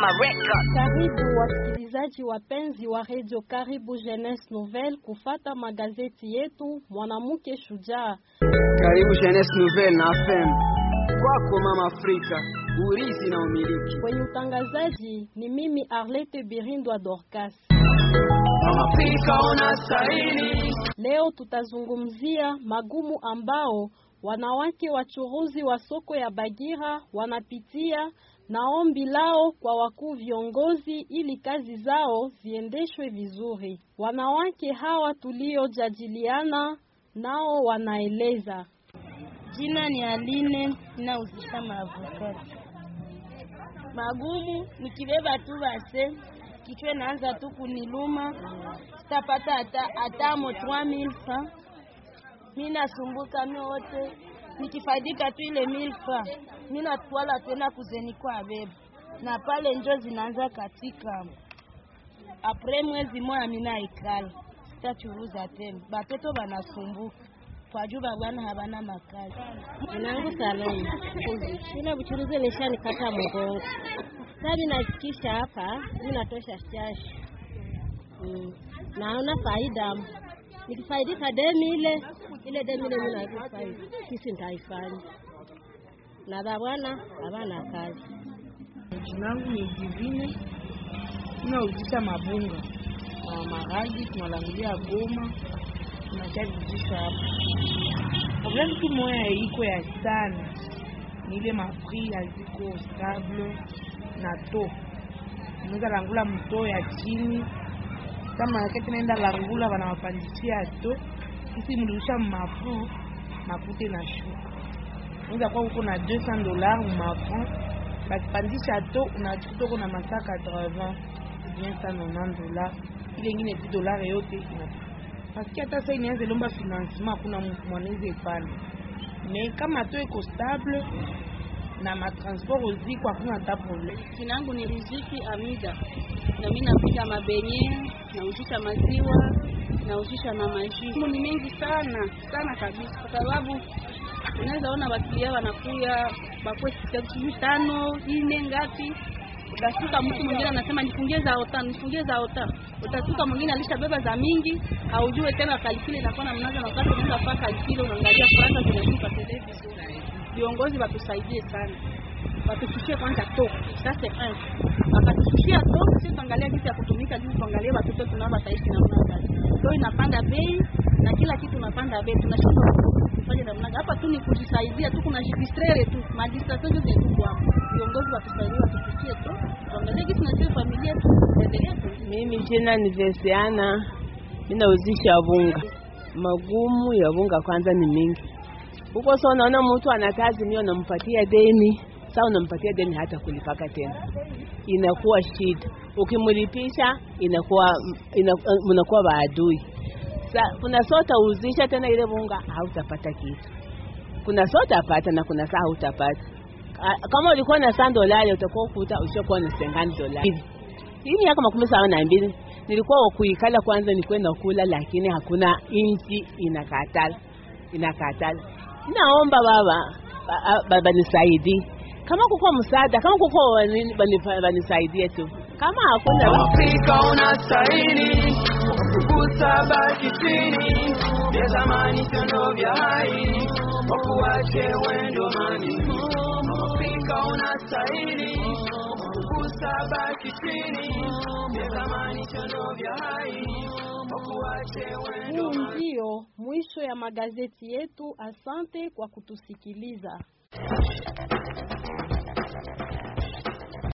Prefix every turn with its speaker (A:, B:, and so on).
A: Records.
B: Karibu wasikilizaji wapenzi wa Radio Karibu Jeunesse Nouvelle kufata magazeti yetu mwanamke shujaa.
C: Karibu Jeunesse Nouvelle na FM. Kwako mama Afrika, urithi na umiliki.
B: Kwenye utangazaji ni mimi Arlette Birindwa Dorcas.
C: Mama Afrika unastahili.
B: Leo tutazungumzia magumu ambao wanawake wachuruzi wa soko ya Bagira wanapitia na ombi lao kwa wakuu viongozi ili kazi zao ziendeshwe vizuri. Wanawake hawa tuliojadiliana nao wanaeleza.
D: Jina ni Aline, nauzisha maavokati. Magumu nikibeba tu base, kichwa naanza tu kuniluma, sitapata hata hata mo 3000 francs. Mimi nasumbuka mimi wote nikifaidika tu ile 1000 francs. Mimi natwala tena kuzeni kwa beba. Na pale njo zinaanza katika apres mwezi moja mimi naikala. Sitachuruza tena. Batoto banasumbuka twajuba bwana habana makazi
E: mwanangu Salome ile buchuruzi nishanikata mgongo sasa nafikisha hapa ninatosha shashi mm. naona faida nikifaidika demi ile ile demi ile mimi naifaidi kisi nitaifanya na za bwana habana kazi
F: jina langu ni Divine inauzisha mabunga na maragi tunalangulia Goma tunachajuzisha hapa problème tu moya iko ya sana ni ile mafri haziko stable na to unaweza langula mto ya chini kama wakati naenda langula wanawapandishia to kisi mlirusha mafu mafuta na shuka unaweza kuwa uko na 200 dollars mafu bakipandisha to unakuta uko na masaa 80 bien 190 dollars ile ingine 10 dollars yote ina paske hata sasa inaanza lomba financement, hakuna mwanaweza pale me kama to iko stable na matransport uziko hakuna hata problem.
D: Jina langu ni Riziki Amida, na mimi napika mabenye, nauzisha maziwa, nauzisha na maji. Ni mengi sana sana kabisa, kwa sababu unaweza ona wakilia wanakuya bakwe sijui tano ine ngapi utasuka mtu mwingine anasema nifungie za ota nifungie za ota utasuka mwingine alishabeba za mingi haujue tena kalikile inakuwa na mnaza na wakati unaenda kwa kalikile unaangalia faranga zinashuka television viongozi watusaidie sana watushishie kwanza to sasa eh wakatushishia to sisi tuangalia jinsi ya kutumika jinsi tuangalie watoto tunao wataishi namna gani to inapanda bei na kila kitu inapanda bei tunashindwa kufanya namna hapa tu ni kujisaidia tu kuna jidistraire tu magistrature zote ziko hapo viongozi watusaidie watufikie tu tuangalie kitu na sisi familia tu endelea tu
G: mimi jina ni Vesiana mimi nauzisha bunga magumu ya bunga kwanza ni mingi huko sasa unaona mtu ana kazi mimi unampatia deni sasa unampatia deni hata kulipaka tena inakuwa shida ukimlipisha inakuwa mnakuwa maadui Sa, kuna saa utauzisha tena ile bunga hautapata kitu, kuna saa utapata na kuna saa hautapata. Kama ulikuwa na saa dolari utakuwa ukuta ushakuwa na sengani dolari. Hii miaka makumi saba na mbili nilikuwa wakuikala kwanza, nilikuwa nakula, lakini hakuna inchi inakatala inakatala. Naomba baba baba nisaidie, kama kuko msaada, kama kuko banisaidie tu, kama hakuna
C: Afrika unastahili kukusa baki chini vya zamani tendo vya hai wakuache wendo mani Afrika unastahili kukusa baki chini vya zamani tendo vya hai wakuache wendo
B: Huu ndio mwisho ya magazeti yetu. Asante kwa kutusikiliza.